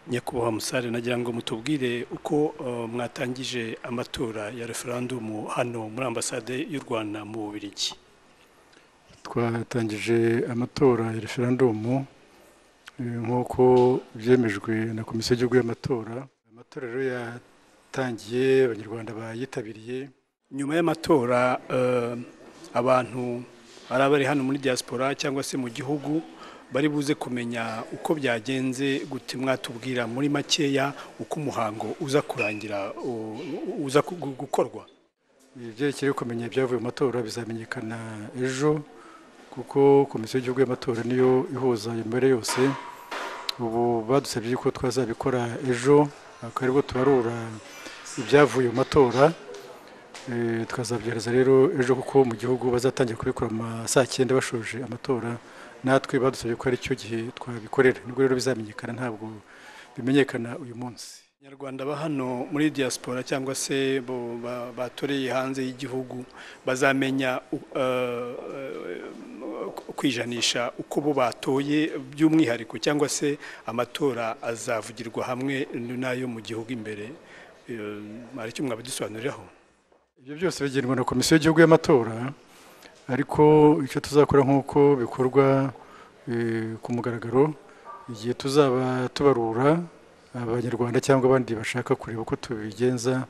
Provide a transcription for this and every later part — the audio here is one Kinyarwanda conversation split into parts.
nyakubahwa musare nagira ngo mutubwire uko eh, mwatangije amatora ya referandumu hano muri ambasade y'u rwanda mu bubirigi twatangije amatora ya referandumu eh, nk'uko byemejwe na komisiyo y'igihugu y'amatora amatora rero yatangiye abanyarwanda bayitabiriye nyuma y'amatora eh, abantu ari abari hano muri diaspora cyangwa se mu gihugu bari buze kumenya uko byagenze gute mwatubwira muri makeya uko umuhango uza kurangira u- u- uza gu- gukorwa ibyerekeye kumenya ibyavuye mu matora bizamenyekana ejo kuko komisiyo y'igihugu y'amatora niyo ihuza imibare yose ubu badusabye ko twazabikora ejo akaba aribwo tubarura ibyavuye mu matora Eh, tukazabyohereza rero ejo kuko mu gihugu bazatangira kubikora mu ma saa cyenda bashoje amatora natwe badusabye ko ari cyo gihe twabikorera nibwo rero bizamenyekana ntabwo bimenyekana uyu munsi abanyarwanda ba hano muri diaspora cyangwa se bo- ba- batoreye hanze y'Igihugu bazamenya u- eh, eh, kwijanisha uko bo batoye by'umwihariko cyangwa se amatora azavugirwa hamwe n'ayo mu gihugu imbere Eh, hari icyo mwabidusobanuriraho ibyo byose bigenwa na komisiyo y'igihugu y'amatora ariko icyo tuzakora nk'uko bikorwa eh, ku mugaragaro igihe tuzaba tubarura abanyarwanda cyangwa abandi bashaka kureba uko tubigenza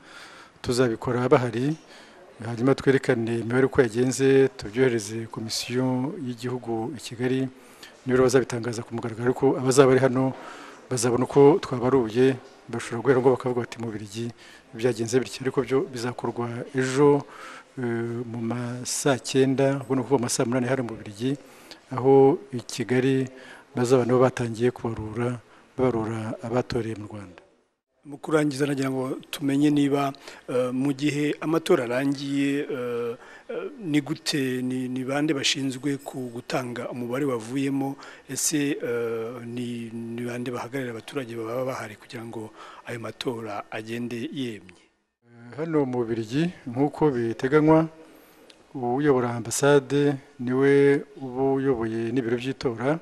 tuzabikora bahari hanyuma twerekane imibare uko yagenze tubyohereze komisiyo y'igihugu i kigali niyo rero bazabitangaza ku mugaragaro ariko abazaba bari hano bazabona uko twabaruye bashobora guhera ngo bakavuga bati mu Bubiligi byagenze bityo ariko byo bizakorwa ejo eh, mu ma saa cyenda ubona kuva mu ma saa munani hano mu Bubiligi aho i Kigali bazaba nabo batangiye kubarura babarura abatoreye mu Rwanda mu kurangiza nagira ngo tumenye niba eh, mu gihe amatora arangiye eh, eh, ni gute ni ni bande bashinzwe ku gutanga umubare wavuyemo ese eh, ni ni bande bahagararira abaturage baba bahari kugira ngo ayo matora agende yemye hano mu Bubiligi nk'uko biteganywa uyobora ambasade niwe uba uyoboye n'ibiro by'itora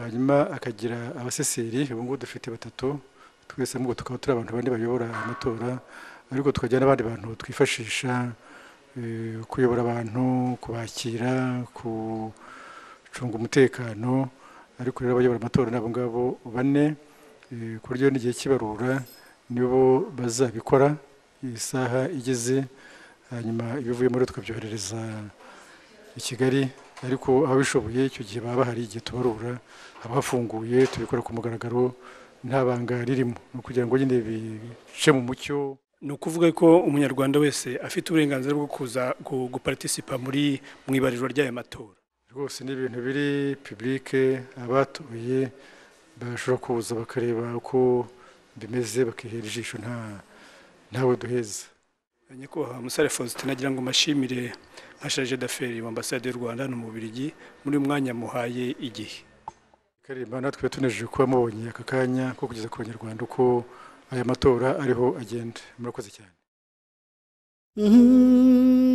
hanyuma akagira abaseseri ubu ngubu dufite batatu twese ahubwo tukaba turi abantu bane bayobora amatora ariko tukagira n'abandi bantu twifashisha eh, kuyobora abantu kubakira gucunga umutekano ariko rero abayobora amatora ni abo ngabo bane eh, ku buryo n'igihe cy'ibarura nibo bazabikora isaha igeze hanyuma ibivuyemo rero tukabyoherereza i Kigali ariko ababishoboye icyo gihe baba bahari igihe tubarura haba hafunguye tubikora ku mugaragaro nta banga ririmo ni ukugira ngo nyine bice mu mucyo ni ukuvuga ko umunyarwanda wese afite uburenganzira bwo kuza gu- guparitisipa muri mu ibarirwa ry'ayo matora rwose ni ibintu biri pibulike abatoye bashobora kuza bakareba uko bimeze bakihera ijisho nta ntawe duheza nyakubahwa musare faustin nagira ngo mashimire nka charge d'affaires wa ambasade y'u rwanda hano mu Bubiligi muri uyu mwanya muhaye igihe karimba natwe tunejeje kuba mubonye aka kanya ko kugeza ku banyarwanda uko aya matora ariho agenda murakoze cyane Mm-hmm.